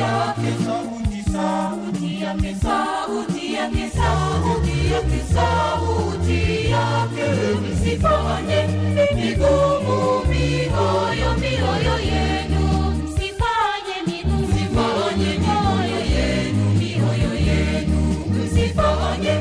yake, sauti, sauti yake, sauti yake, sauti yake, sauti yake. Msifanye migumu mioyo, mioyo yenu, msifanye migumu msifanye mioyo yenu, mioyo yenu, msifanye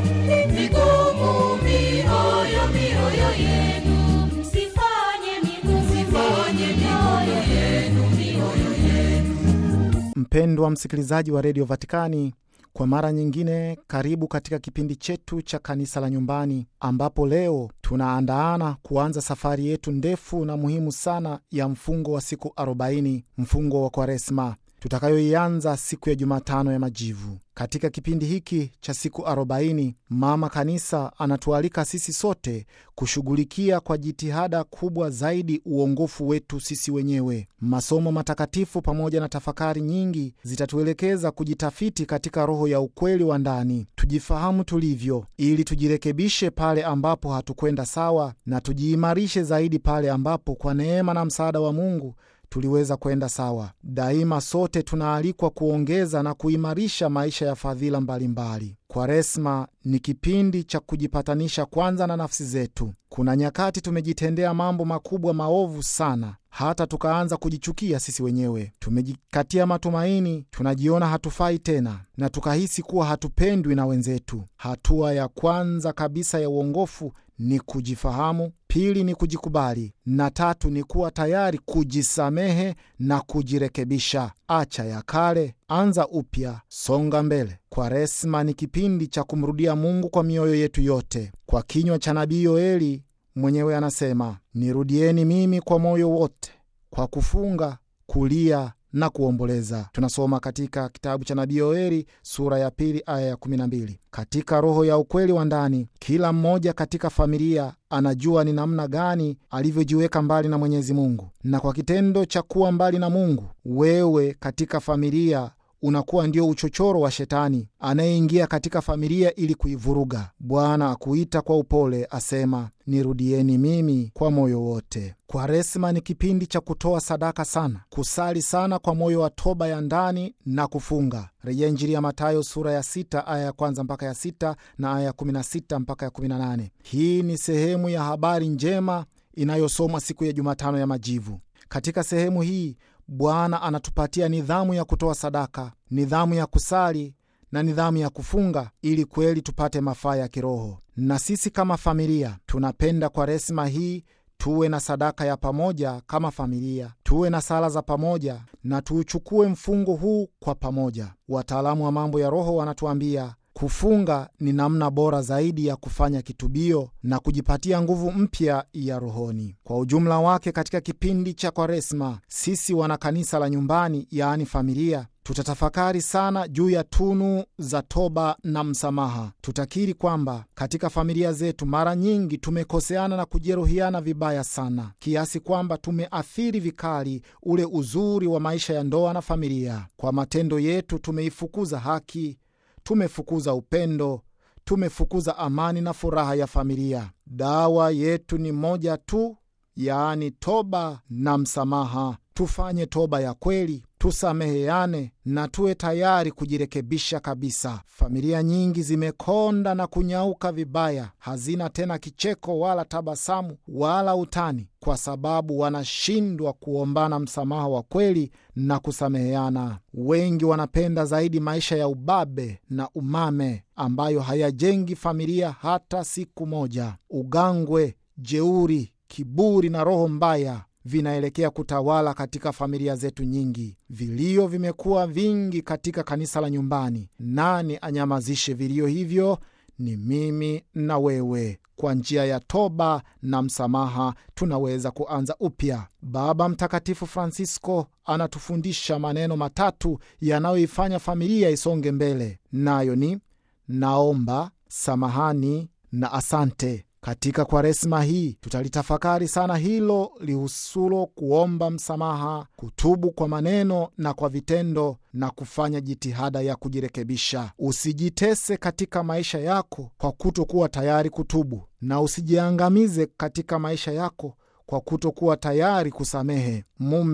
migumu mioyo, mioyo yenu, msifanye migumu msifanye mioyo yenu, mioyo yenu. Mpendwa msikilizaji wa redio Vatikani, kwa mara nyingine, karibu katika kipindi chetu cha kanisa la nyumbani, ambapo leo tunaandaana kuanza safari yetu ndefu na muhimu sana ya mfungo wa siku 40, mfungo wa Kwaresma tutakayoianza siku ya Jumatano ya Majivu. Katika kipindi hiki cha siku 40, Mama Kanisa anatualika sisi sote kushughulikia kwa jitihada kubwa zaidi uongofu wetu sisi wenyewe. Masomo matakatifu pamoja na tafakari nyingi zitatuelekeza kujitafiti katika roho ya ukweli wa ndani, tujifahamu tulivyo, ili tujirekebishe pale ambapo hatukwenda sawa na tujiimarishe zaidi pale ambapo kwa neema na msaada wa Mungu tuliweza kwenda sawa. Daima sote tunaalikwa kuongeza na kuimarisha maisha ya fadhila mbalimbali. Kwaresma ni kipindi cha kujipatanisha kwanza na nafsi zetu. Kuna nyakati tumejitendea mambo makubwa maovu sana, hata tukaanza kujichukia sisi wenyewe. Tumejikatia matumaini, tunajiona hatufai tena, na tukahisi kuwa hatupendwi na wenzetu. Hatua ya kwanza kabisa ya uongofu ni kujifahamu, pili ni kujikubali, na tatu ni kuwa tayari kujisamehe na kujirekebisha. Acha ya kale, anza upya, songa mbele. Kwaresma ni kipindi cha kumrudia Mungu kwa mioyo yetu yote. Kwa kinywa cha nabii Yoeli mwenyewe anasema, nirudieni mimi kwa moyo wote, kwa kufunga, kulia na kuomboleza. Tunasoma katika kitabu cha nabii Yoeli sura ya pili aya ya 12. Katika roho ya ukweli wa ndani, kila mmoja katika familia anajua ni namna gani alivyojiweka mbali na Mwenyezi Mungu, na kwa kitendo cha kuwa mbali na Mungu, wewe katika familia unakuwa ndio uchochoro wa Shetani anayeingia katika familia ili kuivuruga. Bwana akuita kwa upole, asema nirudieni mimi kwa moyo wote. Kwaresma ni kipindi cha kutoa sadaka sana, kusali sana kwa moyo wa toba ya ndani na kufunga. Rejea Injili ya Matayo sura ya sita aya ya kwanza mpaka ya sita na aya ya kumi na sita mpaka ya kumi na nane. Hii ni sehemu ya habari njema inayosomwa siku ya Jumatano ya Majivu. Katika sehemu hii Bwana anatupatia nidhamu ya kutoa sadaka, nidhamu ya kusali na nidhamu ya kufunga ili kweli tupate mafaa ya kiroho. Na sisi kama familia tunapenda Kwaresma hii tuwe na sadaka ya pamoja kama familia, tuwe na sala za pamoja na tuuchukue mfungo huu kwa pamoja. Wataalamu wa mambo ya roho wanatuambia kufunga ni namna bora zaidi ya kufanya kitubio na kujipatia nguvu mpya ya rohoni. Kwa ujumla wake, katika kipindi cha Kwaresma, sisi wana kanisa la nyumbani, yaani familia, tutatafakari sana juu ya tunu za toba na msamaha. Tutakiri kwamba katika familia zetu mara nyingi tumekoseana na kujeruhiana vibaya sana, kiasi kwamba tumeathiri vikali ule uzuri wa maisha ya ndoa na familia. Kwa matendo yetu tumeifukuza haki tumefukuza upendo, tumefukuza amani na furaha ya familia. Dawa yetu ni moja tu, yaani toba na msamaha. Tufanye toba ya kweli, tusameheane na tuwe tayari kujirekebisha kabisa. Familia nyingi zimekonda na kunyauka vibaya, hazina tena kicheko wala tabasamu wala utani, kwa sababu wanashindwa kuombana msamaha wa kweli na kusameheana. Wengi wanapenda zaidi maisha ya ubabe na umame ambayo hayajengi familia hata siku moja. Ugangwe, jeuri, kiburi na roho mbaya vinaelekea kutawala katika familia zetu nyingi. Vilio vimekuwa vingi katika kanisa la nyumbani. Nani anyamazishe vilio hivyo? Ni mimi na wewe. Kwa njia ya toba na msamaha tunaweza kuanza upya. Baba Mtakatifu Francisco anatufundisha maneno matatu yanayoifanya familia isonge mbele, nayo ni naomba, samahani na asante. Katika Kwaresma hii tutalitafakari sana hilo lihusulo kuomba msamaha, kutubu kwa maneno na kwa vitendo, na kufanya jitihada ya kujirekebisha. Usijitese katika maisha yako kwa kutokuwa tayari kutubu, na usijiangamize katika maisha yako kwa kutokuwa tayari kusamehe. Mume,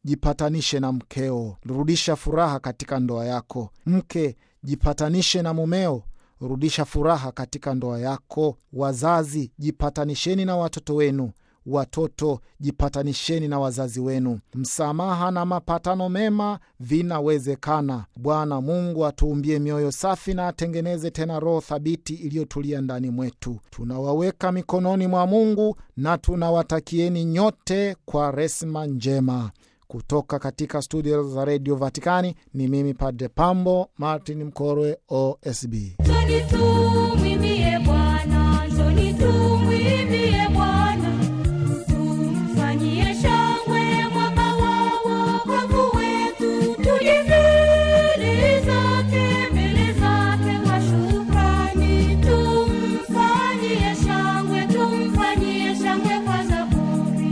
jipatanishe na mkeo, rudisha furaha katika ndoa yako. Mke, jipatanishe na mumeo, rudisha furaha katika ndoa yako. Wazazi, jipatanisheni na watoto wenu. Watoto, jipatanisheni na wazazi wenu. Msamaha na mapatano mema vinawezekana. Bwana Mungu atuumbie mioyo safi na atengeneze tena roho thabiti iliyotulia ndani mwetu. Tunawaweka mikononi mwa Mungu na tunawatakieni nyote kwa resma njema. Kutoka katika studio za redio Vatikani ni mimi Padre Pambo Martin Mkorwe, OSB. Njoni tumwimbie Bwana, njoni tumwimbie Bwana, tumfanyie shangwe mwaka wa wokovu wetu, tuje mbele zake, mbele zake kwa shukrani, tumfanyie shangwe, tumfanyie shangwe kwa zaburi.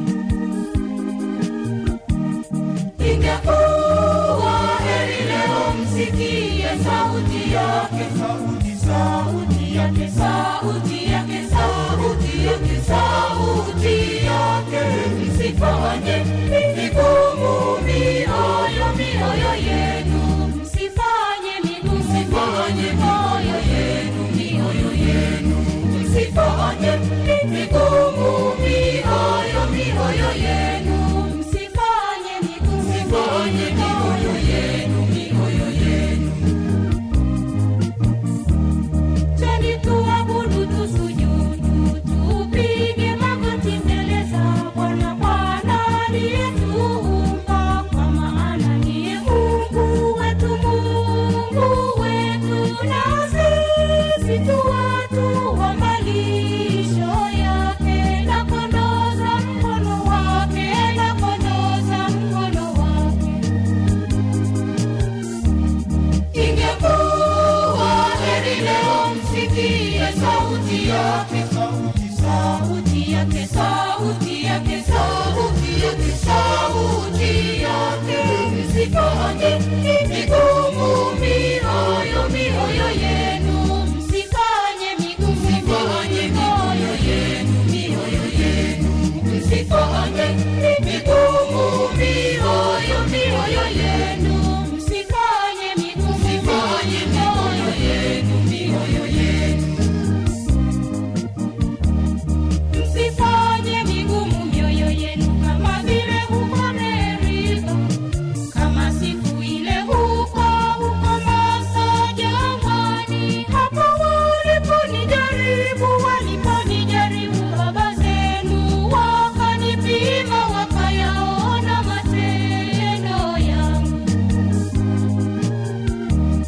Ingekuwa heri leo msikie sauti yake, sauti, sauti yake, sauti yake, sauti yake, sauti yake. Msifanye migumu mioyo, mioyo yenu, msifanye migumu, msifanye mioyo yenu, mioyo yenu, msifanye migumu mioyo, mioyo yenu, msifanye migumu, msifanye mioyo yenu, mioyo yenu. Twende tuabudu, tusujudu, tupige magoti mbele za Bwana. Bwana aliyetuumba, kwa maana ndiye Mungu wetu, Mungu wetu, na sisi tu watu wa malisho yake, na kondoo za mkono wake, na kondoo za mkono wake. Ingekuwa heri leo msikie sauti yake, sauti, sauti yake, sauti yake, sauti yake, sauti yake. Msifanye migumu mioyo, mioyo yenu, msifanye migumu, msifanye mioyo yenu, mioyo yenu, msifanye migumu mioyo, mioyo yenu, msifanye migumu, msifanye mioyo yenu, mioyo yenu. Msifanye migumu mioyo yenu kama vile huko Amerika, kama siku ile huko huko Masa jangwani, hapo waliponijaribu, waliponijaribu baba zenu, wakanipima, wakayaona matendo yangu.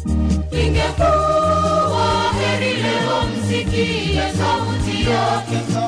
Ingekuwa heri leo msikie sauti yake,